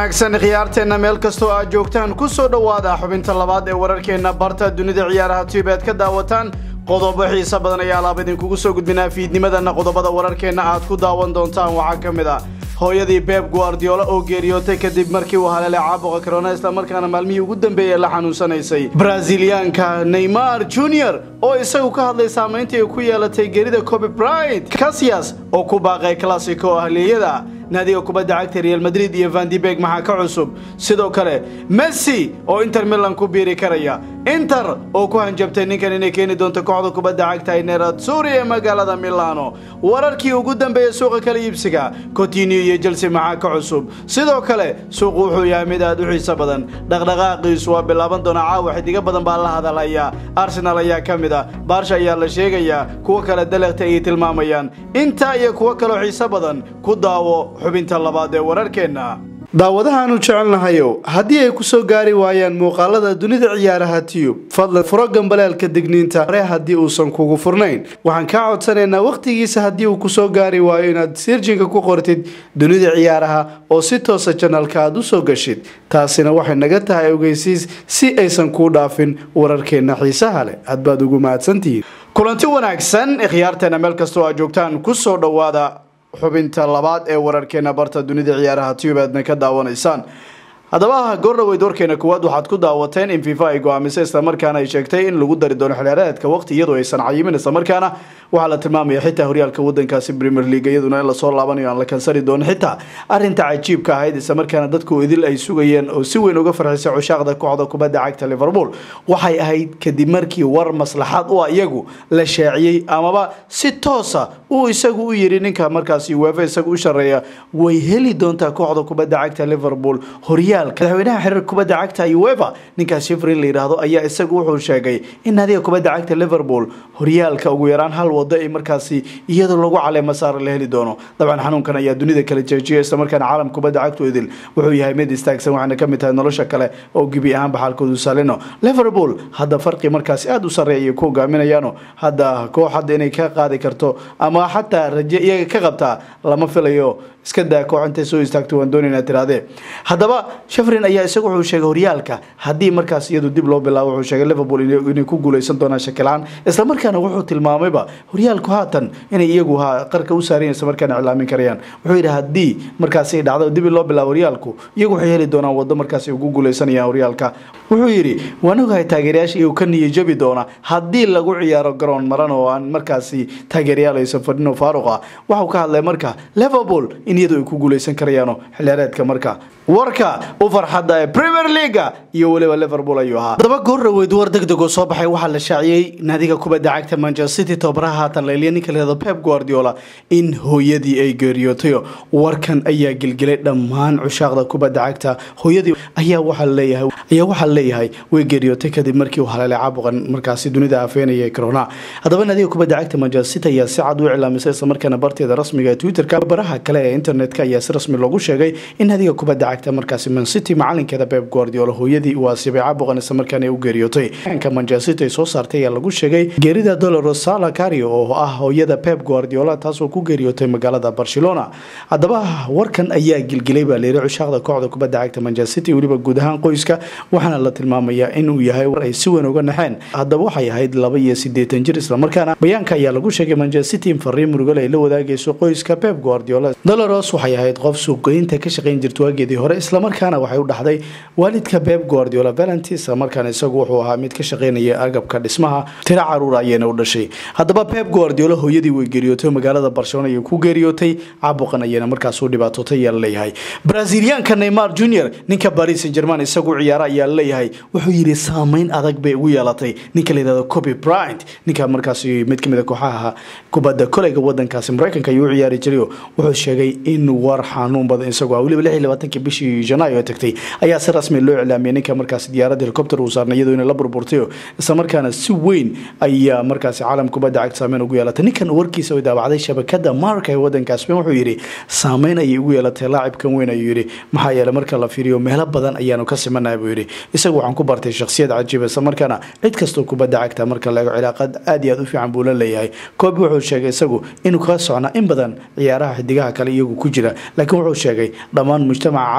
wanaagsan khiyaarteenna meel kastoo aad joogtaan ku soo dhowaada xubinta labaad ee wararkeenna barta dunida ciyaaraha tiibeed ka daawataan qodobo xiise badan ayaa alaab idinkugu soo gudbinaa fiidnimadana qodobada wararkeenna aad ku daawan doontaan waxaa ka mid ah hooyadii beb guardiola oo geeriyootay kadib markii uu haleelay caabuqa corona islamarkaana maalmihii ugu dambeeyey la xanuunsanaysay braziliyaanka neymar junior oo isagu ka hadlay saamayntii ay ku yeelatay geerida coby bryant casias oo ku baaqay classico ahliyada naadiga kubadda cagta real madrid iyo vandibeg maxaa ka cusub sidoo kale messi oo inter milan ku biiri karaya inter oo ku hanjabtay ninkan inay keeni doonto kooxda kubadda cagta neratsuri ee magaalada milano wararkii ugu dambeeyey suuqa kala iibsiga cotinio iyo chelsea maxaa ka cusub sidoo kale suuqu wuxuu yahay mid aad u xiiso badan dhaqdhaqaaqiisu waa bilaaban doonaa caawa xidigo badan baa la hadalaya arsenal ayaa ka mid ah baarsha ayaa la sheegayaa kuwo kale dalekta ayay tilmaamayaan intaa iyo kuwo kaloo xiiso badan ku daawo xubinta labaad ee wararkeenna daawadahaanu jecelnahayow haddii ay ku soo gaari waayaan muuqaalada dunida ciyaaraha tiyub fadlan furo gambaleelka digniinta hore haddii uusan kugu furnayn waxaan kaa codsanaynaa wakhtigiisa haddii uu kusoo gaari waayo inaad sirjinka ku qortid dunida ciyaaraha oo si toosa janalka aad u soo gashid taasina waxay naga tahay ogeysiis si aysan kuu dhaafin wararkeenna xiisaha leh aad baad ugu mahadsantihiin kulanti wanaagsan khiyaarteena meel kastoo aad joogtaan kusoo dhowaada xubinta labaad ee wararkeena barta dunida ciyaaraha tube aadna ka daawanaysaan haddaba goordhaweyd warkeena kuwaad waxaad ku daawateen in fifa ay go-aamisay islamarkaana ay sheegtay in lagu dari doono xilciyaareedka waqti iyadoo aysan cayimin islamarkaana waxaa la tilmaamaya xitaa horyaalka wadankaasi premier league iyaduna in lasoo laabanayo aan la kansari doonin xitaa arinta cajiibka ahayd islamarkaana dadku idil ay sugayeen oo si weyn uga farxisay cushaaqda kooxda kubadda cagta liverpool waxay ahayd kadib markii war maslaxad u ah iyagu la shaaciyey amaba si toosa uu isagu u yiri ninka markaasi weefa isagu u shareeya way heli doontaa kooxda kubadda cagta liverpool horyaal madaxweynaha xiriir kubadda cagta uefa ninkaas shifrin la yidhaahdo ayaa isagu wuxuu sheegay in naadiga kubadda cagta liverpool horyaalka ugu yaraan hal wado ay markaasi iyadoo lagu caleema saara la heli doono dabcan xanuunkan ayaa dunida kala jeejiyay islamarkaana caalam kubadda cagtu idil wuxuu yahay mid istaagsan waxaana ka mid tahay nolosha kale oo gebi ahaanba xaalkoodu salino liverpool hadda farqi markaasi aada u sarreeya ayay ku hogaaminayaano hadda koox hadda inay ka qaadi karto ama xataa raje iyaga ka qabtaa lama filayo iska daa koox intay soo istaagto waan doonayna tirahdee haddaba shafrin ayaa isagu wuxuu sheegay horyaalka haddii markaas iyadu dib loo bilaabo wuxuu sheegay liverpool inay ku guuleysan doonaan shakilaan islamarkaana wuxuu tilmaamayba horyaalku haatan inay iyagu ha qarka u saarayan islamarkaana iclaamin karayaan wuxuu yidhi haddii markaasi ay dhacdo dib loo bilaabo horyaalku iyagu waxay heli doonaan waddo markaasi ugu guuleysanayaan horyaalka wuxuu yidhi waan ogahay taageerayaasha iyagu ka niyo jabi doona haddii lagu ciyaaro garoon maran oo aan markaasi taageerayaal aysan fadhino faaruq ah waxuu ka hadlay marka liverpool in iyadu ay ku guuleysan karayaano xilciyaareedka marka warka u farxadda ee premier leaga iyo weliba liverpool ayuu ahaa haddaba goordhaweyd war deg deg oo soo baxay waxaa la shaaciyey naadiga kubadda cagta manchester city tobaraha haatan layliya ninka lahado pep guardiola in hooyadii ay geeriyootayo warkan ayaa gelgelay dhammaan cushaaqda kubadda cagta hooyadii ayaa waxaa leeyahay ayaa waxaa leeyahay way geeriyootay kadib markii uu haleelay caabuqan markaasi dunida afeenaya corona haddaba naadiga kubadda cagta manchester city ayaa si cad u iclaamisay islamarkaana barteeda rasmiga ee twitterka baraha kale ee internetka ayaa si rasmi loogu sheegay in naadiga kubadda cagta markaasi man city macalinkeeda pep guardiola hooyadii uu asiibay caabuqan islamarkaana ay u geeriyootay ka manchester city ay soo saartay ayaa lagu sheegay geerida doloro sala cario oo ah hooyada pep guardiola taasoo ku geeriyootay magaalada barcelona haddaba warkan ayaa gilgilay baa layiri cushaaqda kooxda kubadda cagta manchester city weliba guud ahaan qoyska waxaana la tilmaamayaa inuu yahay war ay si weyn uga naxeen haddaba waxay ahayd laba iyo sideetan jir islamarkaana bayaanka ayaa lagu sheegay manchester city in fariin murugale ay la wadaagayso qoyska pep guardiola doloros waxay ahayd qof suuqgeynta ka shaqayn jirta waageedii hore islamarkaana waxay u dhaxday waalidka pep guardiola valenti islamarkaana isagu wuxuu ahaa mid ka shaqaynaya agabka dhismaha tiro caruur ayayna u dhashay haddaba pep guardiola hooyadii way geeriyootay magaalada barcelona ayay ku geeriyootay caabuqan ayayna markaas u dhibaatootay ayaa laleeyahay braziliyaanka neymar junior ninka paris saint german isagu ciyaara ayaa laleeyahay wuxuu yidhi saameyn adag bay ugu yeelatay ninka layihahdo coby bryant ninka markaasi mid kamid a kooxaha kubadda koleyga wadankaasi mareykanka ayuu u ciyaari jiray wuxuu sheegay in war xanuun badan isagu ah weliba lix iyo labaatanki bishii janaayo ee tagtay ayaa si rasmi loo iclaamiyay ninka markaasi diyaaradda helicopter uu saarnay iyadoo inay la burburtayo islamarkaana si weyn ayaa markaasi caalam kubadda cagta saameyn ugu yeelatay ninkan warkiisa ay daabacday shabakada marka ee wadanka spain wuxuu yidhi saameyn ayay ugu yeelatay laacibkan weyn ayuu yidhi maxaa yeelay marka la fiiriyo meelo badan ayaanu ka simanahay buu yidhi isagu waxaan ku bartay shakhsiyad cajiiba islamarkaana cid kastoo kubadda cagta marka la eego cilaaqad aad iyo aad u fiican buu la leeyahay koobi wuxuu sheegay isagu inuu kaga socnaa in badan ciyaaraha xidigaha kale iyagu ku jira laakiin wuxuu sheegay dhammaan mujtamaca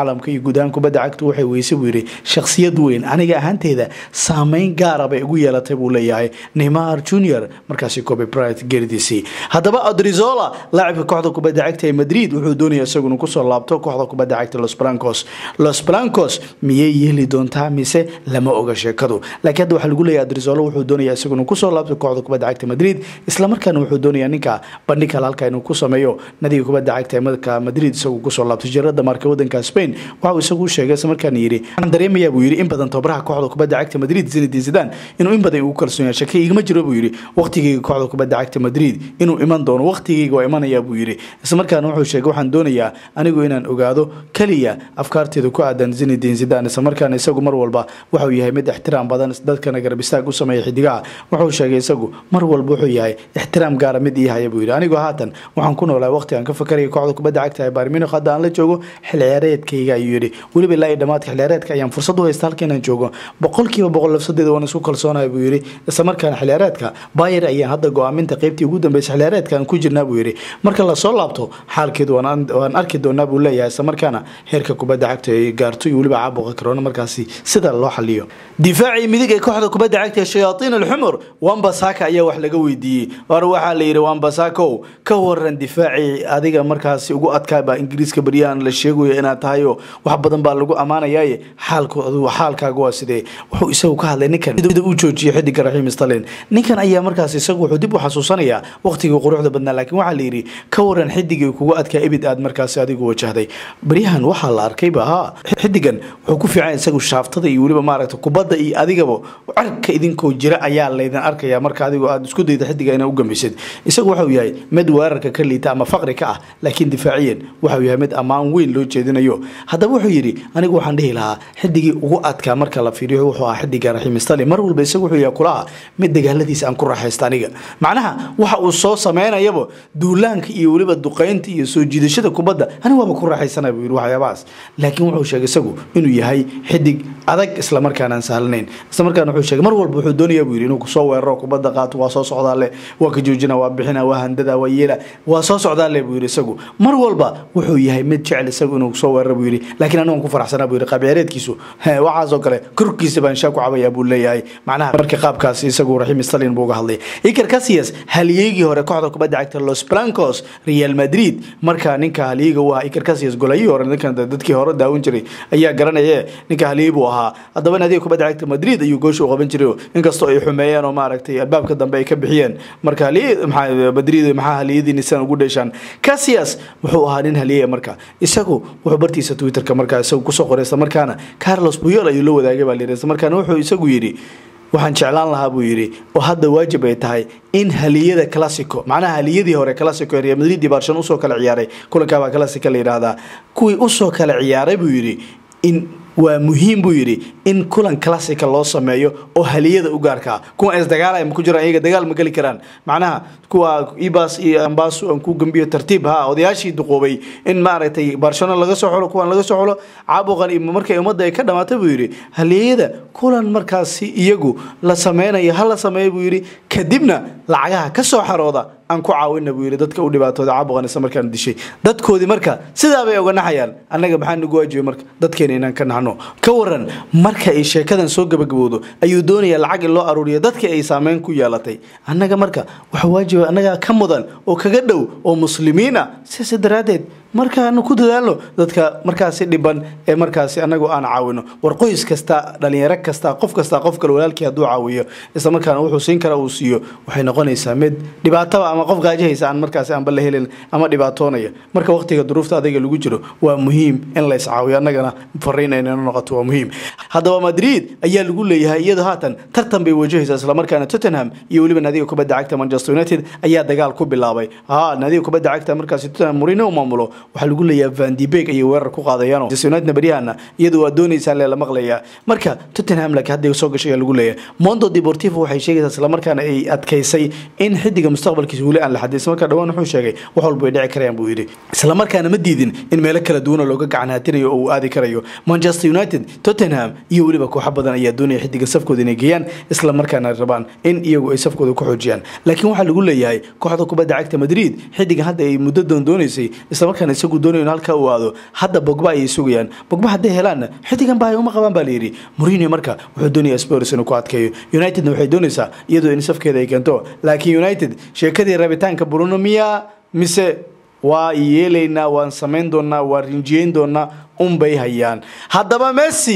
caalamka iyo guud ahaan kubadda cagtu waxay weysay buu yidhi shakhsiyad weyn aniga ahaanteeda saameyn gaara bay igu yeelatay buu leeyahay neymar junior markaasi kobe bryant geeridiisii haddaba odrizola laacibka kooxda kubadda cagta ee madrid wuxuu doonaya isaguna kusoo laabto kooxda kubadda cagta los blancos los blancos miyay yeeli doontaa mise lama oga sheekadu laakiin hadda waxaa lagu leeyahay odrizola wuxuu doonaya isaguna kusoo laabto kooxda kubadda cagta madrid islamarkaana wuxuu doonaya ninka bandhig kale halka inuu ku sameeyo nadiga kubadda cagta ee madka madrid isagu kusoo laabto jirada marka wadanka spain waxa uu isagu sheegay islamarkaana yidhi waxaan dareemayaa buu yidhi in badan tababaraha kooxda kubadda cagta madrid zinedine zidane inuu in badan ugu kalsoon yahay shaki igama jiro buu yidhi waqtigeyga kooxda kubadda cagta madrid inuu iman doono waqtigeyga waa imanayaa buu yidhi islamarkaana wuxuu sheegay waxaan doonayaa anigu inaan ogaado keliya afkaarteeda ku aadan zinedine zidane islamarkaana isagu mar walba waxuu yahay mid ixtiraam badan dadkana garab istaag u sameeya xidigaha wuxuu sheegay isagu mar walba wuxuu yahay ixtiraam gaara mid ii haya buu yidhi anigu haatan waxaan ku noolahay waqti aan ka fakaraya kooxda kubadda cagta ee bayern munich hadda aan la joogo xil ciyaareedkayga ayuu yidhi weliba ilaa iyo dhammaadka xil ciyaareedka ayaan fursad u haysta halka inaan joogo boqolkiiba boqol lafsadeeda waan isku kalsoonahay buu yidhi islamarkaana xil ciyaareedka bayer ayaan hadda go-aaminta qeybtii ugu dambeysay xil ciyaareedka aan ku jirnaa buu yidhi marka lasoo laabto xaalkeedu waan arki doonaa buu leeyahay islamarkaana heerka kubadda cagta ay gaarto iyo weliba caabuqa karoona markaasi sida loo xaliyo difaacii midig ee kooxda kubadda cagta ee shayaatiin alxumur wambasaka ayaa wax laga weydiiyey hore waxaa la yidhi wambasakow ka waran difaacii adiga markaasi ugu adkaaba ingiriiska baryahan la sheegayo inaad tahayo wax badan baa lagu ammaanayaaye xaalkaaga waa sidee wuxuu isagu ka hadlay ninkan sida uu joojiyay xidiga raxiim stalin ninkan ayaa markaas isagu wuxuu dib u xasuusanayaa waqtigii quruxda badnaa laakiin waxaa la yidhi ka waran xidigii kugu adkaa ebid aad markaasi adigu wajahday baryahan waxaa la arkayba ha xidigan wuxuu ku fiican isagu shaaftada iyo weliba maaragta kubadda iyo adigaba cirka idinkoo jira ayaa laydin arkaya marka adigu aad isku dayda xidiga inaa u gambisid isagu waxau yahay mid weerarka ka liita ama faqri ka ah laakiin difaaciyan waxau yahay mid ammaan weyn loo jeedinayo haddaba wuxuu yidhi anigu waxaan dhihi lahaa xidigii ugu adkaa marka la fiiriyo wuxuu ahaa xidiga raxiim stali mar walba isagu wuxuu yahay kulaha mid dagaaladiisa aan ku raaxaysta aniga macnaha waxa uu soo sameynayaba duulaanka iyo weliba duqaynta iyo soo jiidashada kubadda anigu waaba ku raaxaysana buu yidhi waxyaabahaas laakiin wuxuu sheegay isagu inuu yahay xidig adag islamarkaana aan sahlanayn islamarkaana wuxuu sheegay mar walba wuxuu doonayaa buu yidhi inuu kusoo weeraro kubadda qaato waa soo socdaa le waa ka joojina waa bixina waa handada waa yeela waa soo socdaa le buu yidhi isagu mar walba wuxuu yahay mid jecel isagu inuu soo weeraro buu yidhi laakiin anigu aan ku faraxsanaa buu yidhi qaabciyaareedkiisu waxaasoo kale korkiisa baan shaa ku cabayaa buu leeyahay macnaha marka qaabkaasi isagu raxiim stalin buu uga hadlay iker casillas halyeegii hore kooxda kubadda cagta los blancos real madrid marka ninka halyeega u ahaa iker casillas golayihii hore ninkan dadkii hore daawan jiray ayaa garanaye ninka halyey buu ahaa haddaba nadiga kubadda cagta madrid ayuu goosha u qaban jiray inkastoo ay xumeeyeen oo maaragtay albaabka dambe ay ka bixiyeen marka madrid maxaa halyadiini sidan ugu dheeshaan casillas wuxuu ahaa nin halyeya marka isagu wuxuu bartiisa twitterka markaa isagu kusoo qoray isla markaana carlos buyol ayuu la wadaagay baa layidhi isla markaana wuxuu isagu yidhi waxaan jeclaan lahaa buu yidhi oo hadda waajib ay tahay in haliyada classico macnaha haliyadii hore classico ee real madrid iyo barcelona usoo kala ciyaaray kulankaabaa classica la yidhaahdaa kuwii usoo kala ciyaaray buu yidhi in waa muhiim buu yidhi in kulan classica loo sameeyo oo haliyada u gaarkaa kuwa isdagaalaya ma ku jiraan iyaga dagaal ma geli karaan macnaha kuwa ibas iyo ambasu aan ku gambiyo tartiib ha odayaashii duqoobay in maaragtay barcelona laga soo xulo kuwan laga soo xulo caabuqan iyo markay ummadda ay ka dhamaatay buu yidhi haliyada kulan markaasi iyagu la sameynayo ha la sameeyo buu yidhi kadibna lacagaha ka soo xarooda aan ku caawina buu yidhi dadka u dhibaatooda caabuqan isla markaan dishay dadkoodii marka sidaa bay oga naxayaan annaga maxaa nagu waajiba marka dadkeena inaan ka naxno ka waran marka ay sheekadan soo gabagabowdo ayuu doonayaa lacag in loo aruuriyo dadkii ay saameyn ku yeelatay annaga marka waxa waajiba annaga ka mudan oo kaga dhow oo muslimiin ah sidaas daraaddeed markaanu ku dadaalno dadka markaasi dhiban ee markaasi anagu aan caawino war qoys kasta dhalinyaro kasta qof kasta qof kale walaalkii hadduu caawiyo isla markaana wuxuu siin kara uu siiyo waxay noqonaysaa mid dhibaataba ama qof gaajahaysa aan markaasi aanba la helin ama dhibaatoonaya marka waqtiga duruufta adayga lagu jiro waa muhiim in la iscaawiyo annagana fariin aynana noqoto waa muhiim haddaba madrid ayaa lagu leeyahay iyadoo haatan tartan bay wajahaysaa islamarkaana tottenham iyo weliba naadiga kubadda cagta manchester united ayaa dagaal ku bilaabay ha naadiga kubadda cagta markaasi tottenham mourinho u maamulo waxaa lagu leeyahay van de Beek ayay weerar ku qaadayaan Manchester United baryahana iyadu waa doonaysaa lee la maqlayaa marka Tottenham laakiin hadda soo gashay lagu leeyahay Mondo Deportivo waxay sheegaysaa isla markaana ay adkaysay in xidiga mustaqbalkiisa weli aan la xadin isla markaa dhawaan wuxuu sheegay wax walba ay dhici karayaan buu yidhi isla markaana ma diidin in meelo kala duwan looga gacan haatinayo oo uu aadi karayo Manchester United Tottenham iyo weliba kooxo badan ayaa doonaya xidiga safkooda inay geeyaan isla markaana rabaan in iyagu ay safkooda ku xoojiyaan laakiin waxaa lagu leeyahay kooxda kubadda cagta Madrid xidiga hadda ay muddo doon doonaysay isla markaana ninkan isagu doonayo in halkaa uu aado hadda bogba ayay sugayaan bogba hadday helaanna xidigan baa uma qabaan baa layidhi mourinho marka wuxuu doonaya spurs inuu ku adkeeyo unitedna waxay doonaysaa iyadoo in safkeeda ay keento laakiin united sheekadii rabitaanka bruno miya mise waa yeelaynaa waan samayn doonaa waan rinjiyeyn doonaa unbay hayaan haddaba messi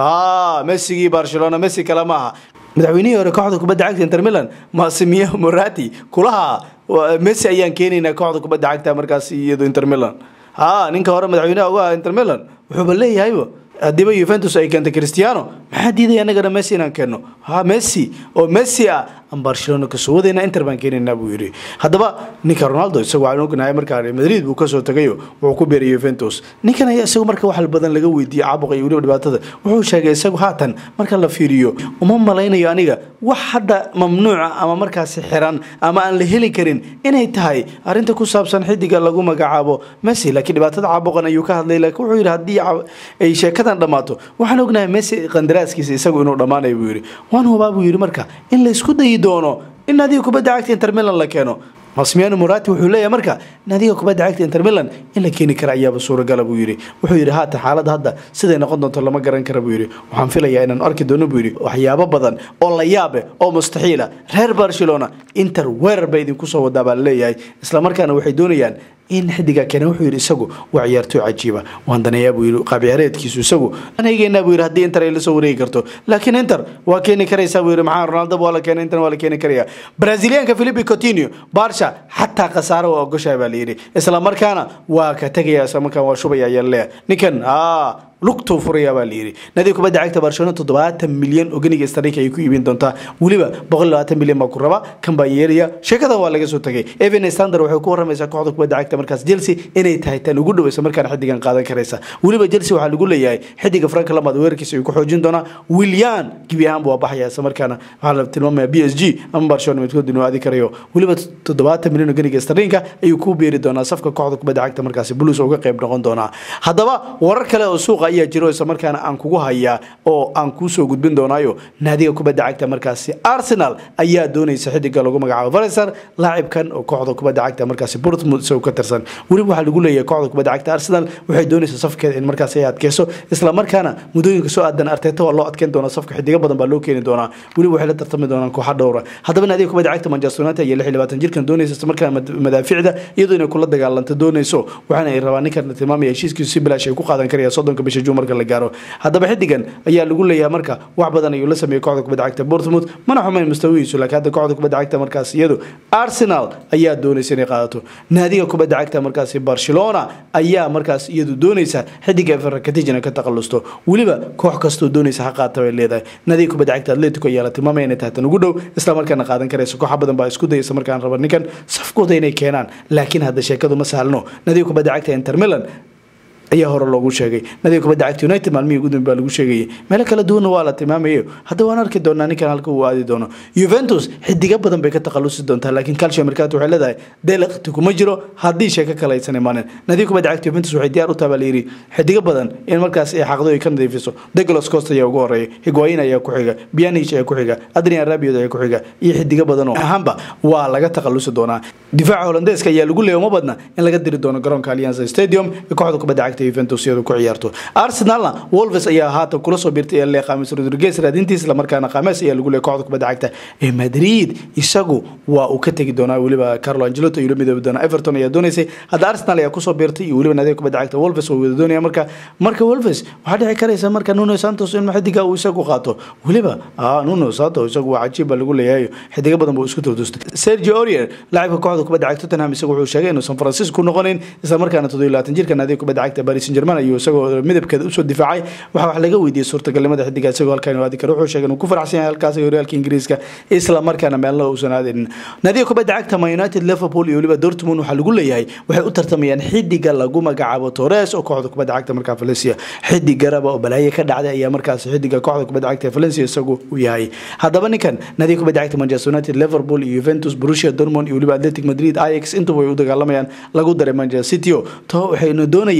messigii barcelona messi kale maaha madaxweynihii hore kooxda kubadda cagta inter milan masimiyo morati kulaha messi ayaan keenaynaa kooxda kubadda cagta markaas iyado inter milan ha ninka hore madaxweynaha uga aha inter milan wuxuuba leeyahayba haddiiba yuventus ay keentay cristiano maxaa diidaya annagana messi inaan keenno ha messi oo messi ah aan barcelona kasoo wadayna inter baan keenaynaa buu yidhi haddaba ninka ronaldo isagu waxaan ognahay markaa madrid buu kasoo tagayo wuxuu ku beeray yuventus ninkan ayaa isagu marka wax badan laga weydiiyey caabuqa iyo weliba dhibaatada wuxuu sheegay isagu haatan marka la fiiriyo uma malaynayo aniga wax hadda mamnuuca ama markaasi xiran ama aan la heli karin inay tahay arrinta ku saabsan xidiga lagu magacaabo messi laakiin dhibaatada caabuqan ayuu ka hadlay laakiin wuxuu yidhi haddii ay sheekadan dhammaato waxaan ognahay messi qandaraaskiisa isagu inuu dhammaanayo buu yidhi waan hubaa buu yidhi marka in la isku dayi doono in adiga kubadda cagta inter milan la keeno masmiano morati wuxuu leeyahay marka nadiga kubadda cagta inter milan in la keeni kara ayaaba suuragala buu yidhi wuxuu yidhi haatan xaaladda hadda siday noqon doonto lama garan kara buu yidhi waxaan filayaa inaan arki doono buu yidhi waxyaabo badan oo la yaabe oo mustaxiila reer barcelona inter weerar ba idinku soo wadaa baa laleeyahay islamarkaana waxay doonayaan in xidiga keena wuxuu yidhi isagu waa ciyaartooy cajiiba waan daneeyaa buu yidhi qaab ciyaareedkiisu isagu aan eegeynaa buu yidhi haddii inter ay la soo wareegi karto laakiin inter waa keeni karaysaa buu yidhi maxaa ronaldo waa la keenay inter waa la keeni karaya brazilianka philippe coutinho barsha xataa khasaare waa ogoshahay baa la yidhi isla markaana waa ka tegaya isla markaan waa shubaya ayaa leeyahay ninkan lugtuu furaya baa layidhi nadiga kubadda cagta barcelona toddobaatan milyan oo ganiga starika ay ku iibin doontaa weliba boqol labaatan milyan baa ku raba kan baa yeelaya sheekadan waa laga soo tagay evan stander waxay ku waramaysaa kooxda kubadda cagta markaas chelsea inay tahay tan ugu dhaweysa markaan xidigan qaadan karaysa weliba chelsea waxaa lagu leeyahay xidiga frank lamad weerarkiisa ayuu ku xoojin doonaa willian gebi ahaan buu baxaya isla markaana waxaa la tilmaamaya b s g ama barcelona midkood inuu aadi karayo weliba toddobaatan milyan oo ganiga starlinka ayuu ku beeri doonaa safka kooxda kubadda cagta markaasi blues uga qayb noqon doonaa haddaba warar kale oo suuqa ayaa jiro isla markaana aan kugu hayaa oo aan kuusoo gudbin doonaayo naadiga kubadda cagta markaasi arsenal ayaa doonaysa xidiga lagu magacaabo vareser laacibkan oo kooxda kubadda cagta markaasi portmouth isagoo ka tirsan weliba waxaa lagu leeyahay kooxda kubadda cagta arsenal waxay doonaysaa safkeeda in markaasi ay adkeyso isla markaana muddooyinka soo aadan arteta waa loo adkeyn doonaa safka xidiga badan baa loo keeni doonaa weliba waxay la tartami doonaan kooxa dhowra haddaba naadiga kubadda cagta manchester united iyo lix iyo labaatan jirkan doonaysa isla markaana madaaficda iyadoo inay kula dagaalanto doonayso waxaana ay rabaa ninkan tilmaamaya heshiiskiisu si bilaash ay ku qaadan karayaan soddonka bisha juun marka la gaaro haddaba xidigan ayaa lagu leeyahay marka wax badan ayuu la sameeyey kooxda kubadda cagta bournemouth mana xumayn mustawihiisu laakiin hadda kooxda kubadda cagta markaas iyadu arsenal ayaa doonaysa inay qaadato naadiga kubadda cagta markaasi barcelona ayaa markaas iyadu doonaysa xidiga ferrakatijina ka takhalusto weliba koox kastoo doonaysa ha qaata bay leedahay naadiga kubadda cagta atletico ayaa la tilmaamaya inay tahay tan ugu dhow isla markaana qaadan karaysa kooxa badan baa isku dayaysa markaan raba ninkan safkooda inay keenaan laakiin hadda sheekadu ma sahlno naadiga kubadda cagta inter milan ayaa hore loogu sheegay nadiga kubadda cagta united maalmihii ugu dambe baa lagu sheegayay meelo kala duwanna waa la tilmaamayo hadda waan arki doonaa ninkan halka uu aadi doono juventus xidiga badan bay ka takhalusi doontaa laakiin calcio mercato waxay leedahay delekti kuma jiro haddii sheeko kale aysan imaanin nadiga kubadda cagta juventus waxay diyaar u tahay baa la yidhi xidiga badan in markaas ay xaqdo ay ka nadiifiso douglas costa ayaa ugu horeeya higuayin ayaa ku xiga bianich ayaa ku xiga adrian rabiot ayaa ku xiga iyo xidiga badan oo ahaanba waa laga takhalusi doonaa difaaca holandeeska ayaa lagu leeya uma badna in laga diri doono garoonka allianza stadium ee kooxda kubadda cagta Juventus iyadu ku ciyaarto Arsenalna Wolves ayaa haatan kula soo biirtay ee leeyahay James Rodriguez raadintiisa la markaana James ayaa lagu leeyahay kooxda kubadda cagta ee Madrid isagu waa uu ka tagi doonaa weliba Carlo Ancelotti iyo midoob doona Everton ayaa doonaysay hadda Arsenal ayaa kusoo biirtay iyo weliba naadiga kubadda cagta Wolves oo wada doonaya marka marka Wolves waxaa dhici karaysa marka Nuno Santos in xidiga uu isagu qaato weliba ah Nuno Santos isagu waa cajiib baa lagu leeyahay xidiga badan buu isku turdustay Sergio Aurier laacibka kooxda kubadda cagta Tottenham isagu wuxuu sheegay inuu San Francisco ku noqonayn isla markaana 27 jirka naadiga kubadda cagta Paris Saint-Germain ayuu isagoo midabkeeda usoo difaacay waxa wax laga weydiiyey suurtagalnimada xidiga isagoo halkan aadi karo wuxuu sheegay inuu ku faraxsan yahay halkaas horyaalka ingiriiska isla markaana meelna uusan aadin naadiga kubadda cagta Man United Liverpool iyo weliba Dortmund waxaa lagu leeyahay waxay u tartamayaan xidiga lagu magacaabo Torres oo kooxda kubadda cagta markaa Valencia xidig garaba oo balaaye ka dhacday ayaa markaas xidiga kooxda kubadda cagta Valencia isagu u yahay haddaba ninkan naadiga kubadda cagta Manchester United Liverpool iyo Juventus Borussia Dortmund iyo weliba Athletic Madrid Ajax intuba way u dagaalamayaan lagu daray Manchester City to waxayna doonayaan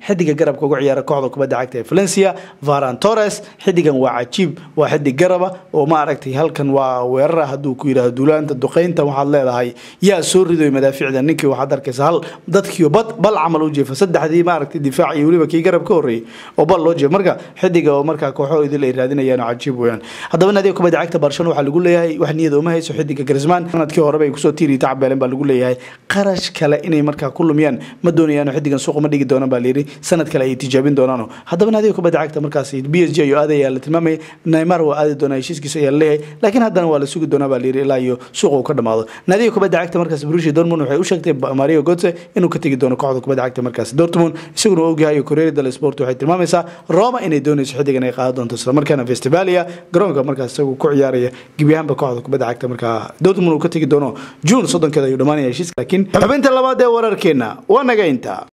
xidiga garabka uga ciyaara kooxda kubadda cagta ee valencia varan torres xidigan waa cajiib waa xidig garaba oo ma aragtay halkan waa weerara hadduu ku yidhahdo duulaanta duqeynta waxaad leedahay yaa soo ridoy madaaficda ninkii waxaad arkaysa hal dadkii bad bal camal u jeefa saddexdii maaragtay difaac iyo weliba kii garab ka horreeyey oo bal loo jeefa marka xidiga oo markaa kooxo idil ay raadinayaan oo cajiib weeyaan haddaba naadiga kubadda cagta barcelona waxaa lagu leeyahay wax niyada uma hayso xidiga garisman sanadkii horeba ay kusoo tiiri tacbeelen baa lagu leeyahay qarash kale inay markaa ku lumiyaan ma doonayaan xidigan suuqa ma dhigi doonaan baa layidhi sanad kale ay tijaabin doonaan haddaba naadiga kubadda cagta markaas b s g ayuu aadaya la tilmaamaya neymar waa aadi doonaa heshiiskiisa ayaa laleeyahay laakiin haddana waa la sugi doonaa baa layidhi ilaa iyo suuqa uu ka dhamaado naadiga kubadda cagta markaas brushi dortmund waxay u sheegtay mario gotse inuu ka tegi doono kooxda kubadda cagta markaas dortmund isaguna ogyahay corriere dello sport waxay tilmaamaysaa roma inay doonayso xidigan ay qaadan doonto islamarkaana festivalia garoonka markaas isagu ku ciyaaraya gebi ahaanba kooxda kubadda cagta markaa dortmund uu ka tegi doono june soddonkeeda ayuu dhamaanaya heshiiska laakiin xubinta labaad ee wararkeena waa naga inta